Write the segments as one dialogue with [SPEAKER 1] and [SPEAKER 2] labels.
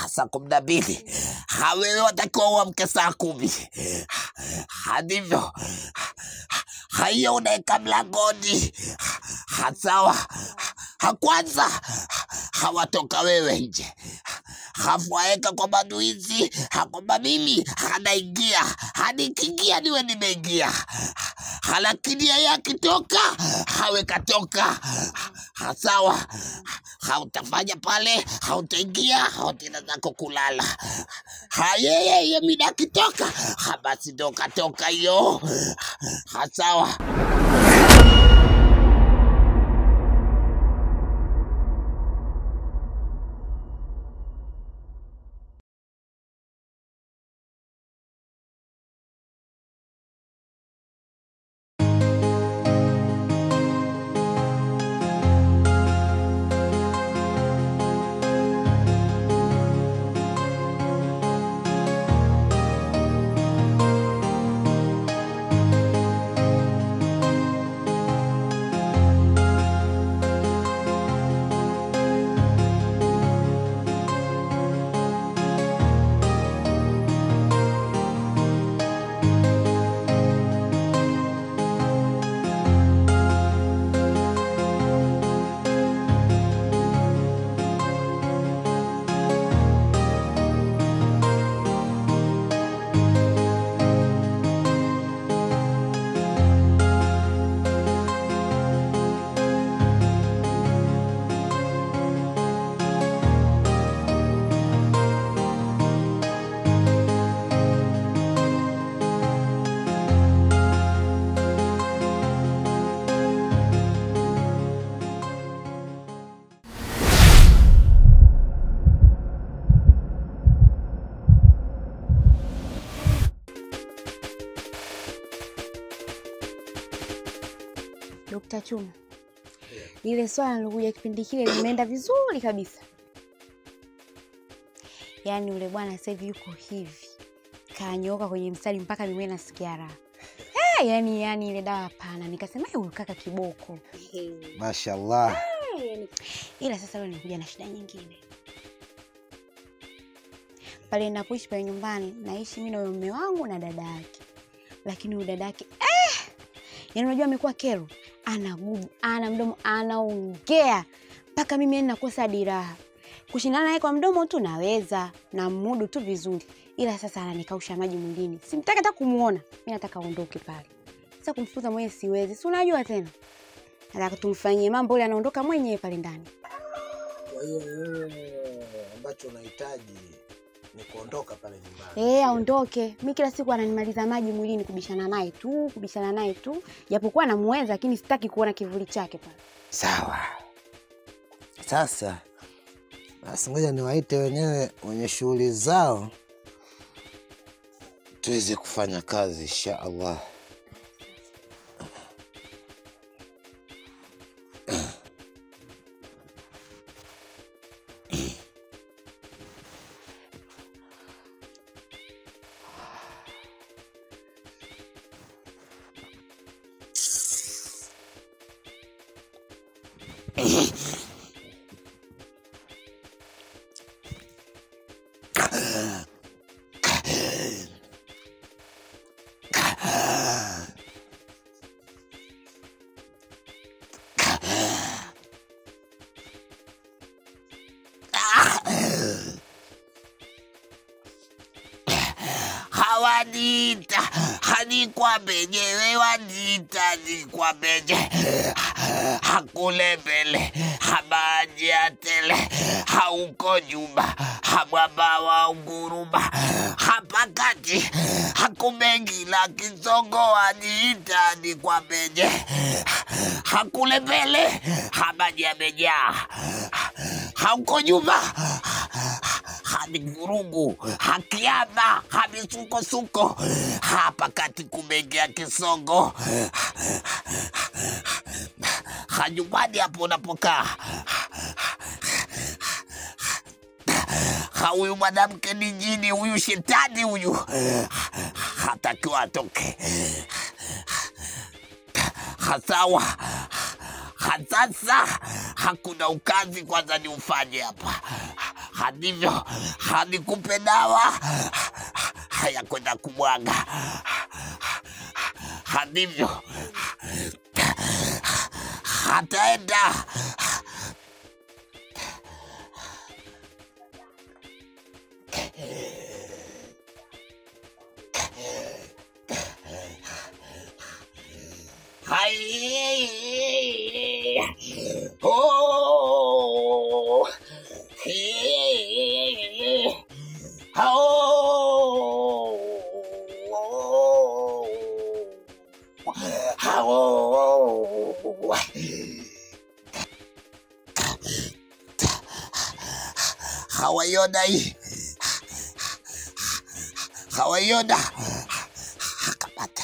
[SPEAKER 1] saa kumi na mbili hawewe watakiwa uamke saa kumi hadivyo haiyo unaeka mlangoni hasawa hakwanza hawatoka wewe nje hafu aeka kwa manuizi hakwamba mimi hanaingia hanikiingia niwe nimeingia lakini yeye akitoka hawe katoka hasawa hautafanya pale hautaingia hautenda zako kulala hayeyeye mida akitoka ha, basi ndo katoka hiyo hasawa
[SPEAKER 2] Dokta Chuma, lile swala lilokuja kipindi kile limeenda vizuri kabisa. Yaani ule bwana sasa hivi yuko hivi kanyooka kwenye mstari mpaka mimi nasikia raha. Hey, yani yani ile dawa hapana, nikasema "Eh, huyu kaka kiboko.
[SPEAKER 3] Mashallah.
[SPEAKER 2] Ila sasa leo nikuja na shida nyingine. Pale ninapoishi pale nyumbani, naishi mimi na huyo mume wangu na dada yake, lakini huyu dada yake eh, yani unajua amekuwa kero, ana gubu, ana mdomo, anaongea mpaka mimi yani nakosa diraha. Kushindana naye kwa mdomo tu naweza na mudu tu vizuri, ila sasa ananikausha maji mwilini, simtaki hata kumuona. Mimi nataka aondoke pale. Sasa kumfukuza mwenyewe siwezi, si unajua tena, nataka tumfanyie mambo ile, anaondoka mwenyewe pale ndani.
[SPEAKER 3] Kwa hiyo wewe ambacho unahitaji ni kuondoka pale nyumbani.
[SPEAKER 2] Eh, aondoke. Mi kila siku ananimaliza maji mwilini, kubishana naye tu, kubishana naye tu, japokuwa namuweza, lakini sitaki kuona kivuli chake pale.
[SPEAKER 3] Sawa. Sasa basi, ngoja niwaite wenyewe wenye shughuli zao tuweze kufanya kazi insha Allah.
[SPEAKER 1] hawaniita hanikwambenyewe waniita nikwambenye hakule mbele hamaji atele hauko nyuma hamwamba wa unguruma hapakati hakumengila kizongo waniita nikwambenye hakule mbele hamaji amejaa hauko nyuma hadi vurugu hakiama hamisukosuko hapa kati kumeingia kisongo hanyumbani hapo unapokaa Ha, huyu mwanamke ni jini huyu shetani huyu hatakiwa atoke hasawa hasasa hakuna ukazi kwanza ni ufanye hapa hadivyo hanikupe dawa haya kwenda kumwaga hadivyo hataenda Hai. Oh. Hey. Oh. Oh. hawaiona hii hawaiona akapata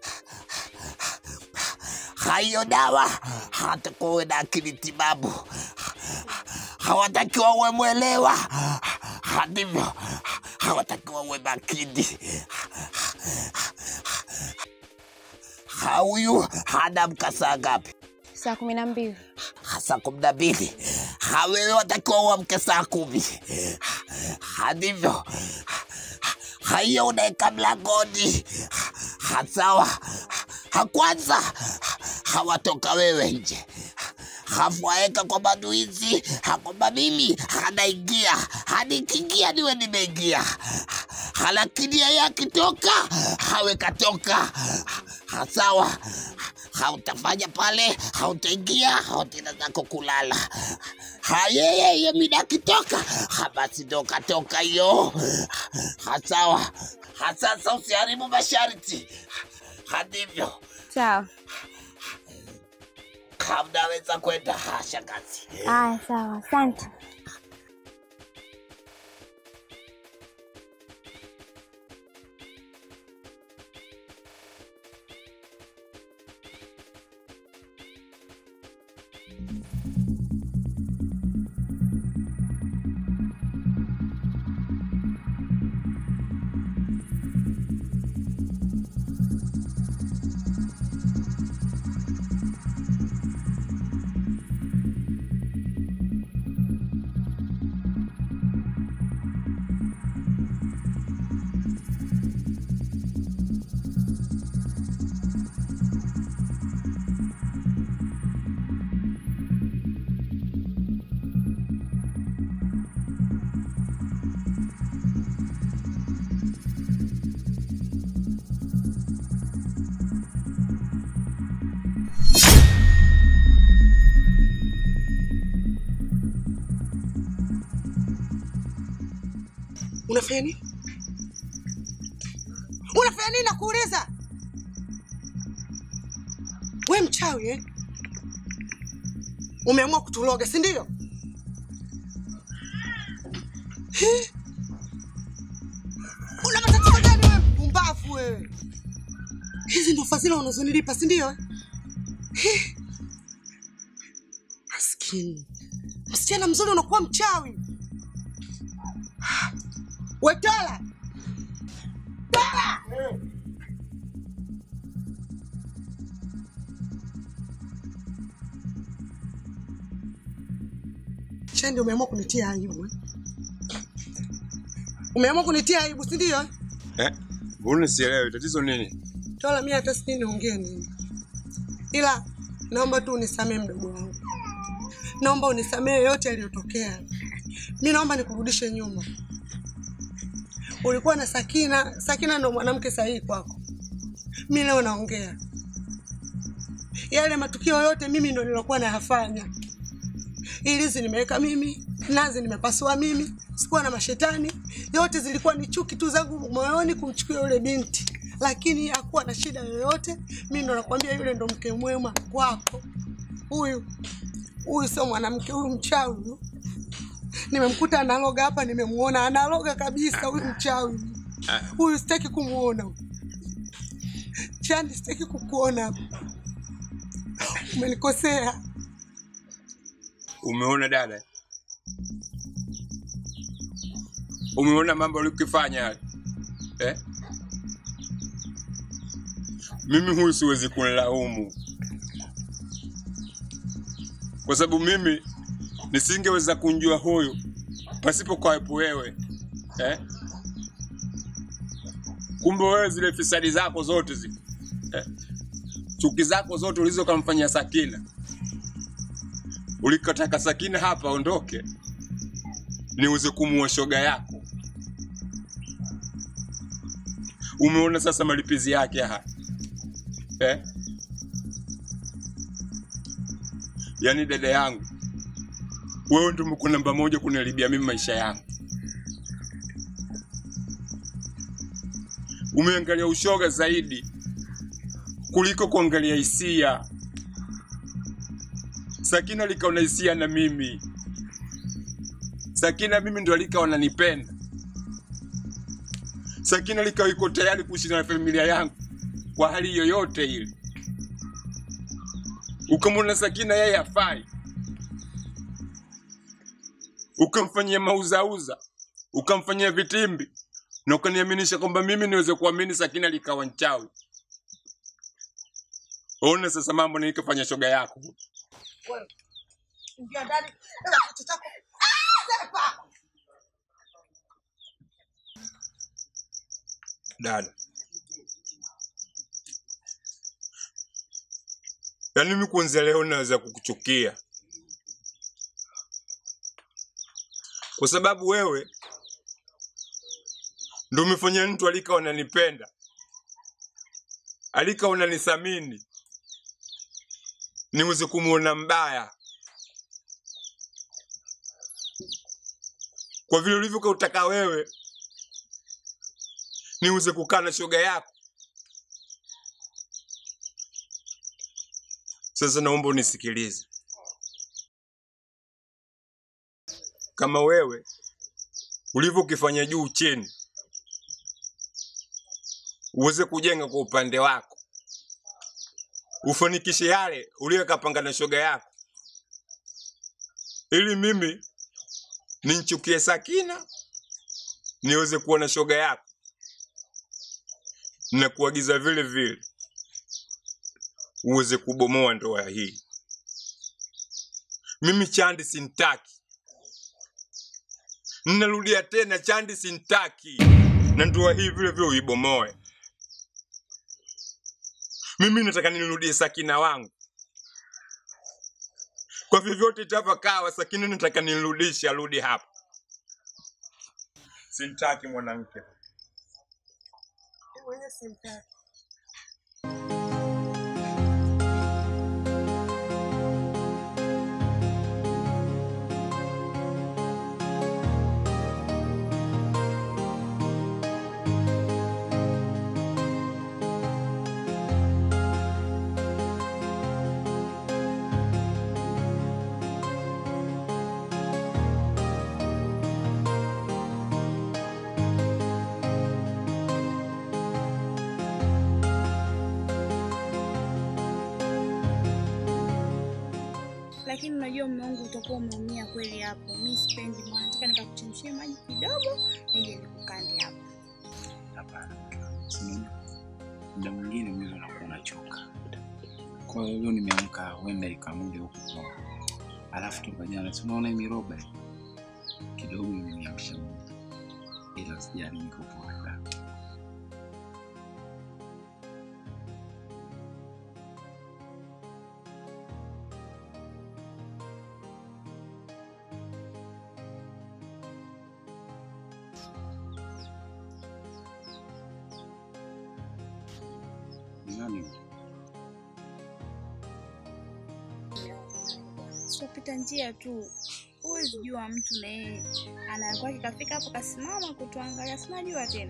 [SPEAKER 1] haiyo dawa hatakuwa uwe na akili timamu hawatakiwa uwe mwelewa hadivyo hawatakiwa uwe makini huyu hana mkasa ngapi
[SPEAKER 2] Saa kumi na mbili.
[SPEAKER 1] saa kumi na mbili hawewe watakiwa uamke saa kumi hadivyo haiyo unaeka mlangoni hasawa hakwanza hawatoka wewe nje hafuaeka kwa manuizi hakwamba mimi hanaingia hanikiingia niwe nimeingia lakini yeye akitoka hawe katoka hasawa hautafanya pale hautaingia hautenda zako kulala hayeyeye mida akitoka ha, basi ndo katoka hiyo hasawa hasasa usiharibu masharti hadivyo
[SPEAKER 2] Sawa.
[SPEAKER 1] hamnaweza kwenda ha, shangazi
[SPEAKER 2] Aya, sawa. Asante.
[SPEAKER 4] Unafanya nini? Unafanya nini nakuuliza? We mchawi eh? Umeamua kutuloga si ndio? Hi. Una matatizo gani wewe mpumbavu wewe? Hizi ndo fadhila unazonilipa si ndio? eh? Hi. Maskini. Msichana mzuri unakuwa mchawi. Wetola! Tola! Chandi, umeamua kunitia aibu eh? Umeamua kunitia aibu si ndio? eh?
[SPEAKER 5] Eh? Mbona sielewi tatizo nini?
[SPEAKER 4] Tola, mimi hata sijui niongee nini, ila naomba tu unisamee mdogo wangu, naomba unisamee yote yaliyotokea. Mi naomba nikurudishe nyuma. Ulikuwa na Sakina, Sakina ndo mwanamke sahihi kwako. Mi leo naongea yale matukio yote, mimi ndo nilokuwa nayafanya. Ilizi nimeweka mimi, nazi nimepasua mimi, sikuwa na mashetani. Yote zilikuwa ni chuki tu zangu moyoni kumchukua yule binti, lakini hakuwa na shida yoyote. Mi ndo nakwambia, yule ndo mke mwema kwako. Huyu huyu sio mwanamke, huyu mchawi huyu. Nimemkuta analoga hapa, nimemuona analoga kabisa. Huyu mchawi huyu, sitaki kumuona huyu. Chandi, sitaki kukuona hapa, umenikosea.
[SPEAKER 5] Umeona dada? Umeona mambo ulikifanya yale? Eh? Mimi huyu siwezi kunilaumu. Kwa sababu mimi nisingeweza kumjua huyu pasipo kwawepo wewe eh? Kumbe wewe zile fisadi zako zote zile eh? chuki zako zote ulizokamfanyia Sakina, ulikataka Sakina hapa aondoke, niuze kumuua shoga yako. Umeona sasa malipizi yake haya eh? Yaani dada yangu, wewe ndio mko namba moja kuniharibia mimi maisha yangu. Umeangalia ushoga zaidi kuliko kuangalia hisia. Sakina likaona hisia na mimi, Sakina mimi ndo alikawa ananipenda. Sakina likawa iko tayari kuishi na familia yangu kwa hali yoyote ile. Ukamwona Sakina yeye hafai, ukamfanyia mauzauza, ukamfanyia vitimbi na ukaniaminisha kwamba mimi niweze kuamini Sakina likawa mchawi. Ona sasa mambo nilikofanya shoga yako.
[SPEAKER 4] Wewe, ingia ndani, ela kitu chako. Ah, sepa!
[SPEAKER 5] dada. Yaani mimi kuanzia leo naweza kukuchukia kwa sababu wewe ndio umefanya mtu alika wananipenda, alika wananithamini, niweze kumuona mbaya kwa vile ulivyokautaka wewe niuze kukaa na shoga yako. Sasa naomba unisikilize. Kama wewe ulivyokifanya juu chini, uweze kujenga kwa upande wako, ufanikishe yale uliyokapanga na shoga yako, ili mimi ninchukie Sakina niweze kuona shoga yako na kuagiza vile vile uweze kubomoa ndoa hii. Mimi Chandi sintaki, ninarudia tena, Chandi sintaki, na ndoa hii vile vile uibomoe. Mimi nataka nirudie Sakina wangu kwa vyovyote itavyokawa. Sakina nataka nirudishe, arudi hapa. Sintaki mwanamke
[SPEAKER 4] Mwenye simtaki.
[SPEAKER 6] lakini unajua mume wangu utakuwa umeumia kweli hapo. Mi sipendi mwana, nataka nikakuchemshie maji kidogo nije nikukande hapo.
[SPEAKER 7] Hapana, mke wangu, si unaona? muda mwingine mwili unakuwa unachoka. Kwa hiyo leo nimeamka, huenda ikamuja huku kwa alafu toka jana, si unaona hii miroba hii? kidogo imeniamsha mwili, ila sijali, niko poa sana. Ni nani huyu?
[SPEAKER 6] Sipopita njia tu, huwezi jua mtu na yeye anakuwa kikafika hapo kasimama kutuangalia, sinajua tena.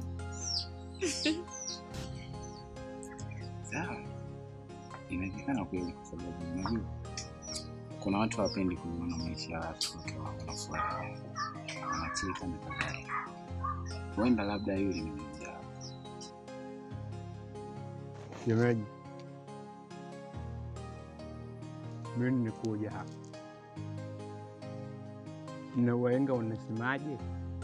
[SPEAKER 7] Sawa, inawezekana kweli, kwa sababu unajua kuna watu hawapendi kuona maisha ya watu wakiwa wana furaha, wanacheka na kadhalika. Huenda labda yule ni mmoja wao.
[SPEAKER 8] Shemeji, mimi nimekuja hapa na wahenga wanasemaje?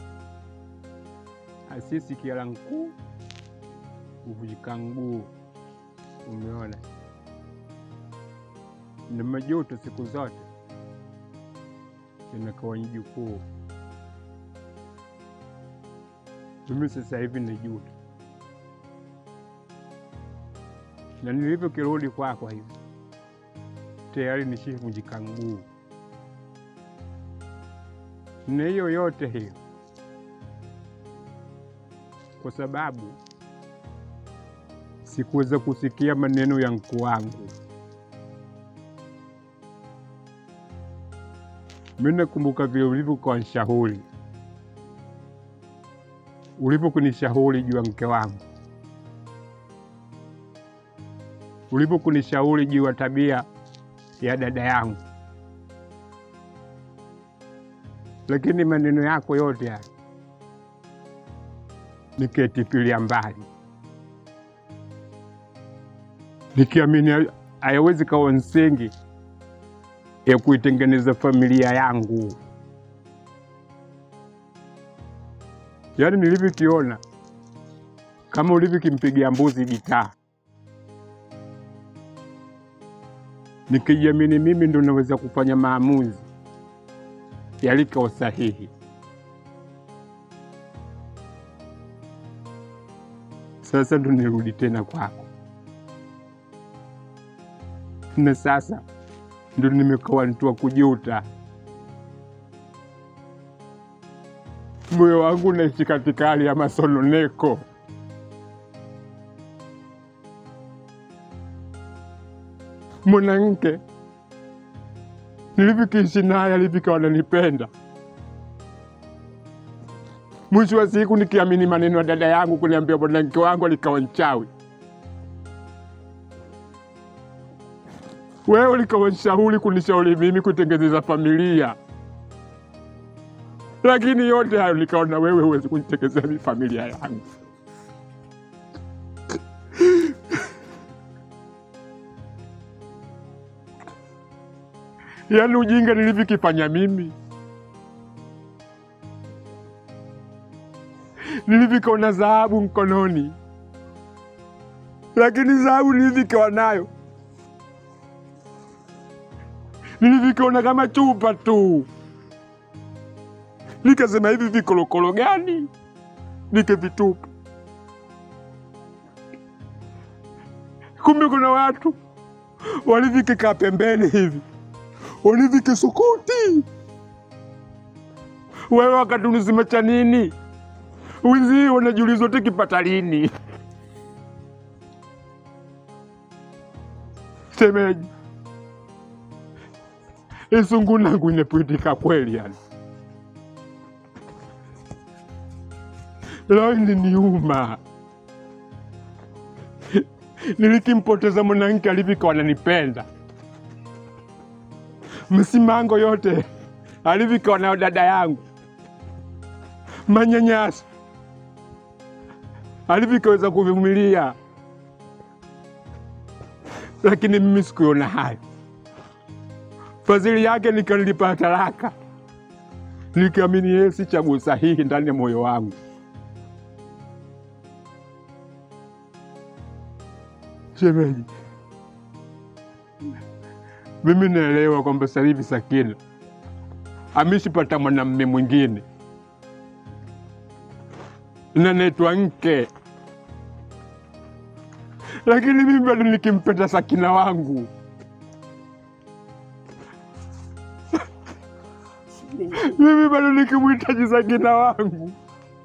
[SPEAKER 8] Asisi kiala nkuu huvunjika mguu. Umeona, na majuto siku zote inakawa ni jukuu. mimi sasa hivi ni juta, na nilivyokirudi kwako hivi tayari nishavunjika mguu, na hiyo yote hiyo kwa sababu sikuweza kusikia maneno ya mkuu wangu. Mimi nakumbuka vile ulivyokuwa nishauri, ulivyokunishauri juu ya mke wangu, ulivyokunishauri juu ya tabia ya dada yangu, lakini maneno yako yote haya niketipilia mbali, nikiamini hayawezi kawa msingi ya kuitengeneza familia yangu. Yaani nilivyokiona kama ulivyokimpigia mbuzi gitaa, nikijiamini mimi ndo naweza kufanya maamuzi yaliko sahihi. Sasa ndo nirudi tena kwako, na sasa ndo nimekawa mtu wa kujuta. Moyo wangu unaishi katika hali ya masononeko. Mwanamke nilivyokiishi naye alivyikawa nanipenda, mwisho wa siku nikiamini maneno ya dada yangu kuniambia mwanamke wangu alikawa mchawi. Wewe ulikawa nishauri kunishauri mimi kutengeneza familia, lakini yote hayo nikaona wewe huwezi kunitengenezea mi familia yangu. Yaani ujinga nilivyokifanya mimi, nilivyokaona dhahabu mkononi, lakini dhahabu nilivyokawa nayo nilivyokiona kama chupa tu, nikasema hivi vikolokolo gani nikivitupa. Kumbe kuna watu walivikikaa pembeni hivi walivikisukuti, wewe wakati unasema cha nini, wizi wanajiuliza tukipata lini. Shemeji, isungu nangu inepwitika kweli yani. Leo ininiuma, nilikimpoteza mwanamke alivyokuwa ananipenda, msimango yote alivyokuwa nayo dada yangu, manyanyaso alivyokaweza kuvumilia, lakini mimi sikuona hayo fadhili yake nikanilipa talaka, nikiamini yeye si chaguo sahihi ndani ya moyo wangu. Shemeji, mimi naelewa kwamba sasa hivi Sakina ameshapata mwanamume mwingine na naitwa Nke, lakini mimi bado nikimpenda Sakina wangu mimi bado nikimhitaji Sakina wangu,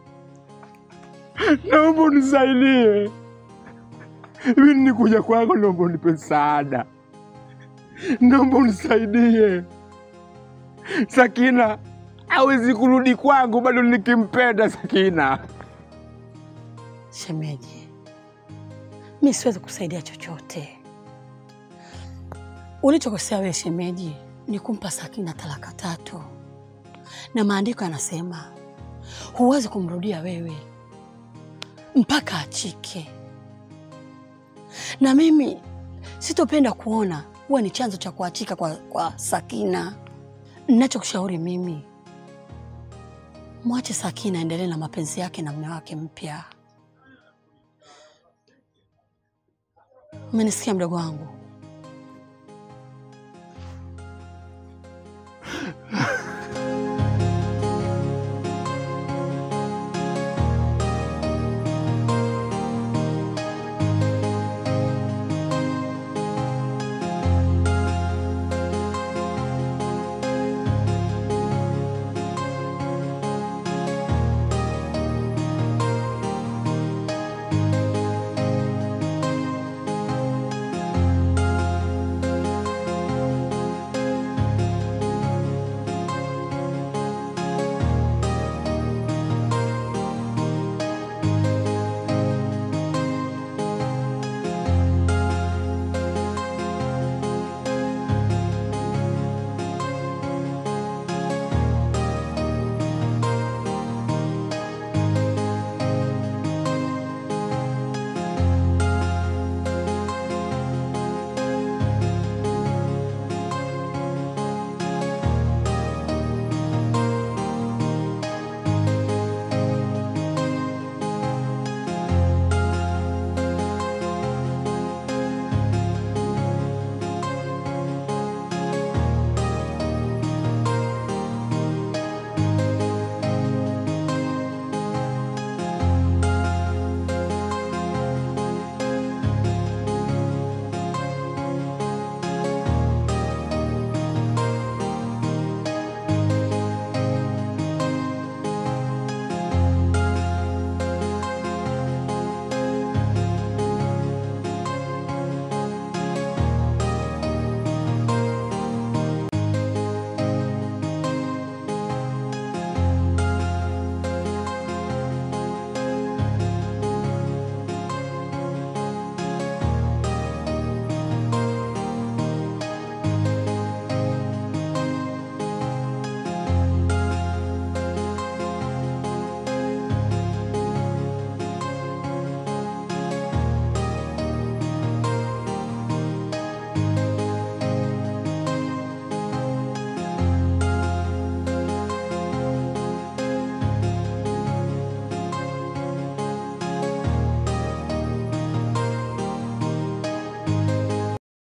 [SPEAKER 8] naomba unisaidie. Mimi nikuja kwako, naomba unipe msaada, naomba unisaidie. Sakina hawezi kurudi kwangu, bado nikimpenda Sakina.
[SPEAKER 9] Shemeji, mi siwezi kusaidia chochote. Ulichokosea wewe shemeji ni kumpa Sakina talaka tatu, na maandiko yanasema huwezi kumrudia wewe mpaka achike, na mimi sitopenda kuona huwa ni chanzo cha kuachika kwa, kwa Sakina. Ninachokushauri mimi, mwache Sakina endelee na mapenzi yake na mume wake mpya. Umenisikia mdogo wangu?